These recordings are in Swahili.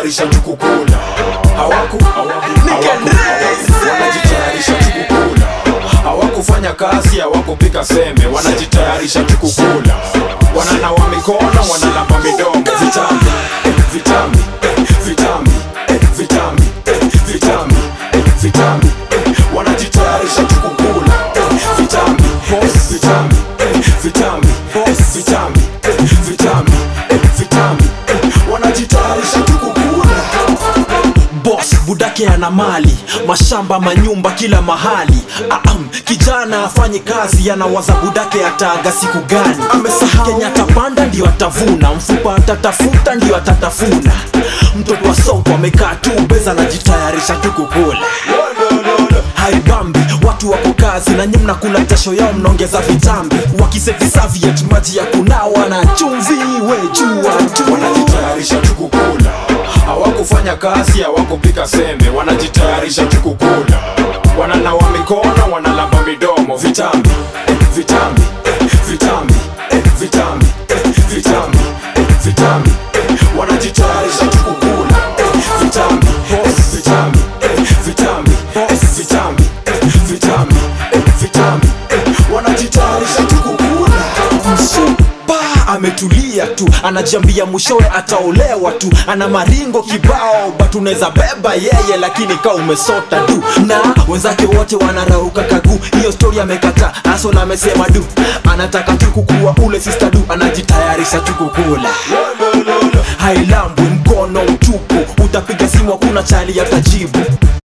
wanajitayarisha tu kukula hawaku hawaku wanajitayarisha tu kukula hawakufanya kazi hawakupika sembe wanajitayarisha tu kukula wananawa mikono wanalamba midomo vitambi eh, vitambi eh, vitambi eh, vitambi eh, vitambi eh, vitambi eh, wanajitayarisha tu kukula eh, vitambi eh, vitambi eh, vitambi eh, vitambi eh, vitambi eh, vitambi eh, wanajitayarisha tu kukula boss budake ana mali mashamba manyumba kila mahali Aam, kijana afanye kazi anawaza budake ataaga siku gani amesahau kenya atapanda ndio atavuna mfupa atatafuta ndio atatafuna mtoto wa soko amekaa tu beza anajitayarisha tu kukula haibambi watu wako kazi na nyi mnakula jasho yao mnaongeza vitambi wakisevisaviet maji ya kunawa na chumvi wejua tu wanajitayarisha tu kukula hawakufanya kazi hawakupika sembe wanajitayarisha tu kukula wananawa mikono wanalamba midomo vitambi eh, vitambi eh, vitambi eh, vitambi eh, vitambi eh, vitambi eh, wanajitayarisha tu kukula eh, vitambi eh, vitambi eh, vitambi eh, vitambi eh, vitambi eh, vitambi eh, wanajitayarisha tu kukula msupa ametulia tu anajiambia mwishowe ataolewa tu ana maringo kibao but unaweza beba yeye lakini kaa umesota tu na wenzake wote wanarauka kagu hiyo stori amekata asona amesema du anataka tu kukuwa ule sister du anajitayarisha tu kukula hailambwi mkono mtupu utapiga simu hakuna chali atajibu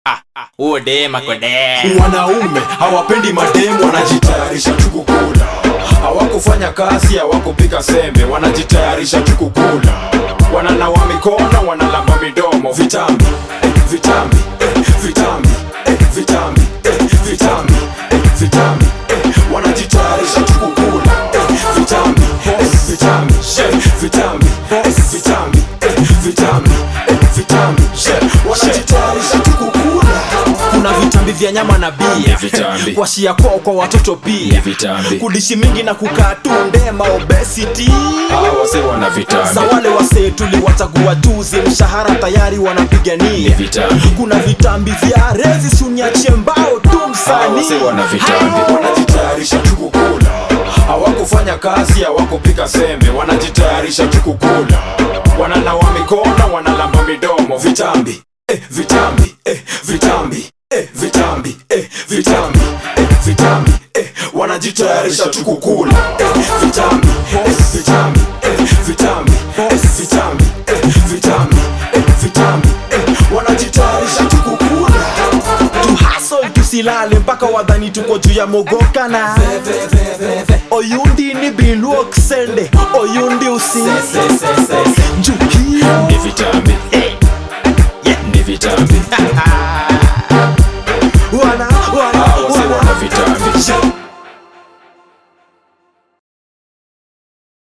wanaume hawapendi mademu wanajitayarisha tu kukula hawakufanya kazi hawakupika sembe wanajitayarisha tu kukula wananawa mikono wanalamba midomo vitambi eh, vitambi eh, vitambi eh, vitambi eh, vitambi eh, vitambi eh, wanajitayarisha tu kukula eh, vitambi eh, vitambi eh, vitambi eh, vitambi eh, vitambi eh, vitambi eh, wanajitayarisha tu kukula kuna vitambi vya nyama na bia vitambi. kuashia kwao kwa watoto pia vitambi. kudishi mingi na kukaa tu ndema obesity hawa wase wana vitambi za wale wasee tuliwachagua juzi mshahara tayari wanapigania vitambi. kuna vitambi vya rezi suniachie mbao tu hawa msanii wase wana vitambi wanajitayarisha tu kukula hawakufanya kazi hawakupika sembe wanajitayarisha tu kukula wananawa mikono wanalamba midomo vitambi eh, vitambi eh, vitambi eh, vitambi eh, vitambi eh, vitambi eh, wanajitayarisha tu kukula eh, vitambi eh, vitambi eh, vitambi eh, vitambi eh, vitambi eh, vitambi eh, wanajitayarisha tu kukula tu hustle tusilale mpaka wadhani tuko juu ya mogokana oyundi ni biluoksende oyundi usi juu hiyo ni vitambi Eh,